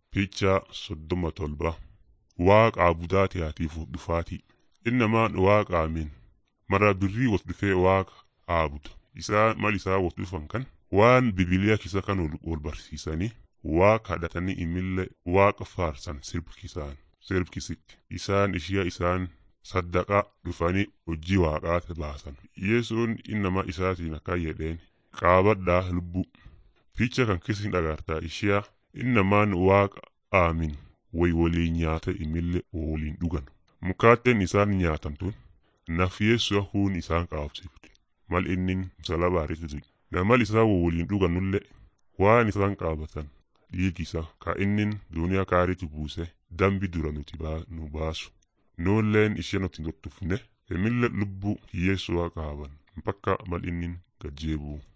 Fiichaa soddoma tolba waaqa aabudaatiyaatiif dhufaatii innamaan waaqa amin mara birrii wot dhufee waaqa aabuda isaa mal isaa wot dhufan kan waan bibiliyaa kisa kan wol barsiisanii waaqa kadhatanii imillee waaqa faarsan sirbkisaan sirbkisitti isaan ishiya isaan saddaqaa dhufanii hojii waaqaati baasan yesuun innama isaatiin akkan jedheen qaabadhaa lubbuu fiicha kan kisin dhagartaa ishiya innamaan waaqa aamin way waliin nyaata imillee waliin dhugan mukaatteen isaan nyaatan tun naf yeessu'a huun isaan qaabsifte mal innin salaba irratti namal isaa waliin dhugannullee waan isaan qaabatan dhiigisa ka innin duniyaa kaaritti buuse dambi dura nuti nu baasu nuulleen ishee nuti hin tuttufne emille lubbuu hiyyeessu'a qaaban bakka mal innin gajjeebuu